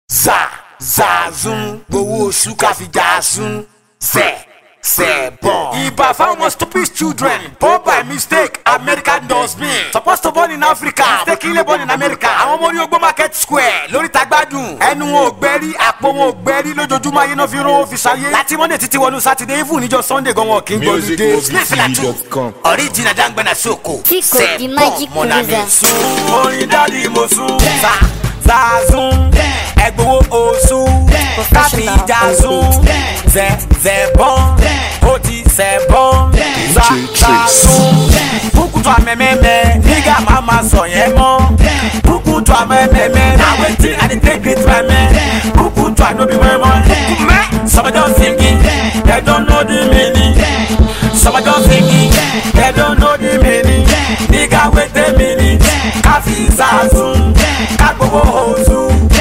za zazun gbowó oṣù káfíjà sun zẹ zẹ bọ̀. ibà fáwọn stupid children born by mistake american dustbin supposed to born in africa mistakenly born in america àwọn ọmọ orí ogbó market square lórí tagbádùn ẹnu wọn ò gbẹ́rí àpò wọn ò gbẹ́rí lójoojúmọ́ ayé náà fi rówó fi ṣayé láti monday títí wọnú saturday even níjọ sunday gan wọn kì í gbọ́dọ̀ dé musicmovie.com. original dangbana soko Tico, the magic producer. sun orin dádì mo sun sa zazun ẹgbowó oṣù káfíjà sun zẹ zẹ bọ́n ó ti zẹ bọ́n za zazun bukutu amẹ́mẹ́mẹ́ nígà máa ma sọ yẹn mọ́ bukutu amẹ́mẹ́mẹ́ na wetin i dey take greet my men bukutu anobi mẹ́mọ́ mẹ́ some don singing they don't know the meaning some don singing they don't know the meaning nígà wetin meaning káfí zazun kágbowó oṣù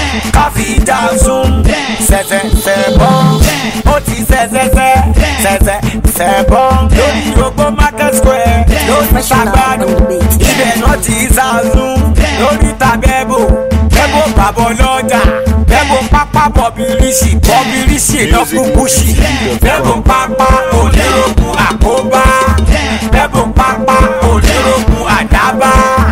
káfí jazun sẹsẹ sẹbọn ó ti sẹsẹsẹ sẹsẹ sẹbọn lórí ogbó market square lórí sagbanu ibẹ̀ náà ti zazun lórí tabẹ́bò bẹ́bò bàbọ̀ lọ́jà bẹ́bò pápá bọ̀bìrìsì bọ̀bìrìsì lọ́kùn bùsì bẹ́bò pápá onírògùn àkóbá bẹ́bò pápá onírògùn àdábá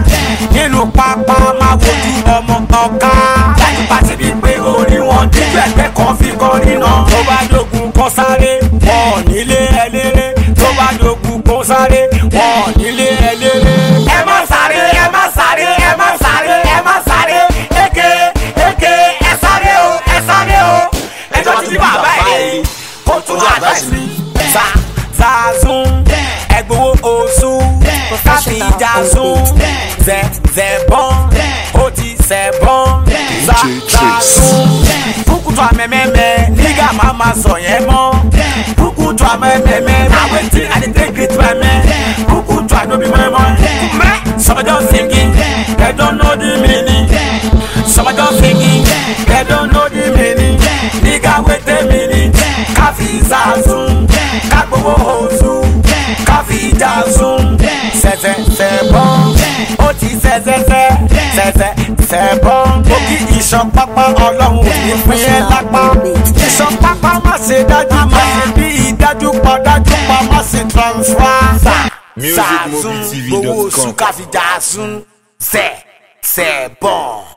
nínú pápá máa wojú ọmọ ọ̀ká láti pàṣẹ bíi pé orí wọn díjú ẹgbẹ́ kan fi kan nínà tó bá dogun kọ́ sáré wọn ò nílé ẹlẹ́rẹ́ tó bá dogun kọ́ sáré wọn ò nílé ẹlẹ́rẹ́. ẹ má sáré ẹ má sáré ẹ má sáré ẹ má sáré eke eke ẹ sáré o ẹ sáré o ẹjọ́ ti di bàbá ẹ̀ kó tún àdáṣe mi. sa zazun ẹgbowó oṣù káfíjà sun zẹ zẹ bọ́n ó ti zẹ bọ́n za zazun bukutu amẹ́mẹ́mẹ́ nígà máa ma sọ yẹn mọ́ bukutu amẹ́mẹ́mẹ́ na wetin i dey take greet my men bukutu anobi mẹ́mọ́ mẹ́ some don singing they don't know the meaning some don singing they don't know the meaning nígà wetin meaning káfí zazun kágbowó oṣù káfí jazun sẹsẹ sẹbọn ó ti sẹsẹsẹ sẹsẹ sẹbọn ó kí iṣan pápá ọlọ́run ò ní pín ẹ́ lápá iṣan pápá má ṣe dájú má ṣe bí ìdájú pa dájú pa má ṣe transfer. musicmovietv.com. gbowó oṣù káfíjà sun sẹ sẹbọn.